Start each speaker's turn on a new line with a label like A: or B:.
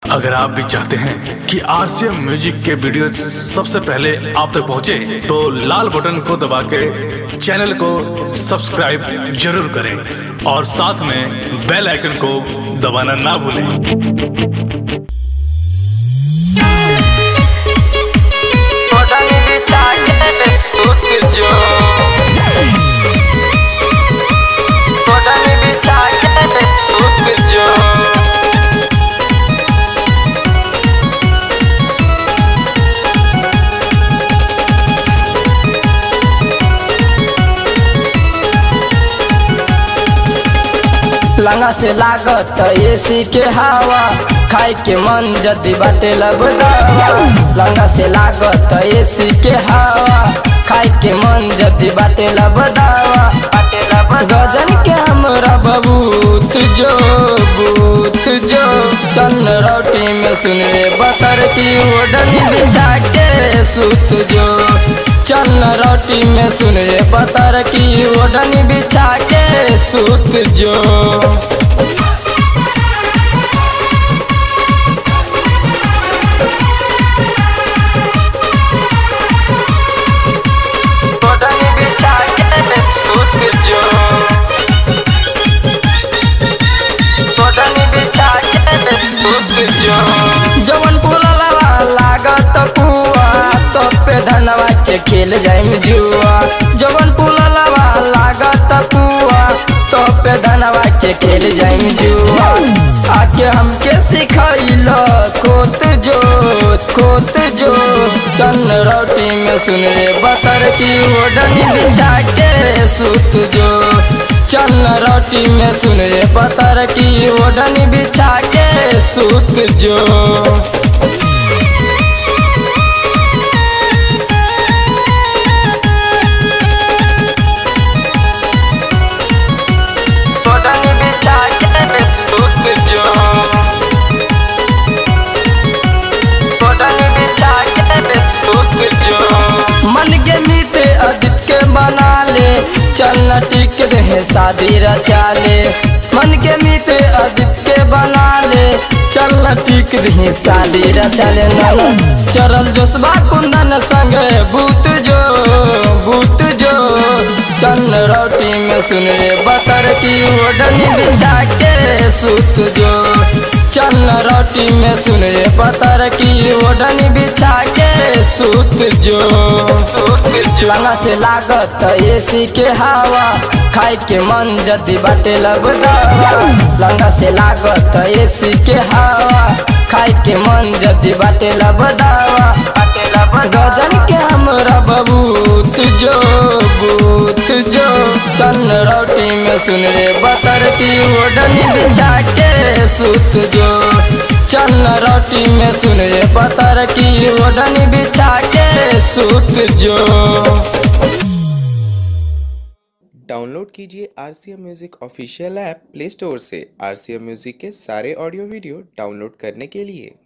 A: अगर आप भी चाहते हैं कि आरसीएम म्यूजिक के वीडियो सबसे पहले आप तक पहुंचे, तो लाल बटन को दबा के चैनल को सब्सक्राइब जरूर करें और साथ में बेल आइकन को दबाना ना भूलें
B: Podani bicaye tutuju Podani bicaye tutuju लंगा से लागत एसी के हवा खाए के मन जदी बाटे लब दवा लंगा से लागत एसी के हवा खाए के मन जदी बाटे लब दवा बाटे लब गजन के हमरा बबूत जो बूत जो चन्न रोटी में सुने बतर की ओढ़नी बिछा के सूत जो चन्न रोटी में सुने बतर की ओढ़नी बिछा के सूत जो ओढ़नी बिछा के सूत जो ओढ़नी बिछा के सूत जो जवन पुलवा लागत कुआ तो पे धनवा के खेल जाइम जुआ जवन पुलवा लागत कुआ तो पे धनवा के खेल जाइम जुआ आके हमके सिखैल खोत जो खोत जो चन्न रोटी में सुने बतर की ओढ़नी बिछा के सूत जो चन्न रोटी में सुने पतर की ओढ़नी बिछा के सूत जो ओढ़नी बिछा के सूत जो ओढ़नी बिछा के सूत जो मन के मीत अदित के बना ले चलना टिक रहे शादी रचा ले मन के मीत अदित के बना ले चलना टिक रहे शादी रचा ले नाना चरल जोसबा कुंदन संग भूत जो भूत जो चन्न रोटी में सुने बतर की ओढ़नी बिछा के सूत जो चन्न रोटी में सुने बतर की ओढ़नी बिछा के सूत जो लंगा से लागत एसी के हवा खाए के मन जदी बाटे लब दवा लंगा से लागत एसी के हवा खाए के मन जदी बाटे लब दवा बाटे लब गजन के हमरा बबूत जो बूत जो चन्न रोटी में सुने बतर की ओढ़नी बिछा के सूत जो चन्न रोटी में सुने बतर की ओढ़नी बिछा के सूत जो
C: डाउनलोड कीजिए R C M music official app play store से आर सी एम म्यूज़िक के सारे ऑडियो वीडियो डाउनलोड करने के लिए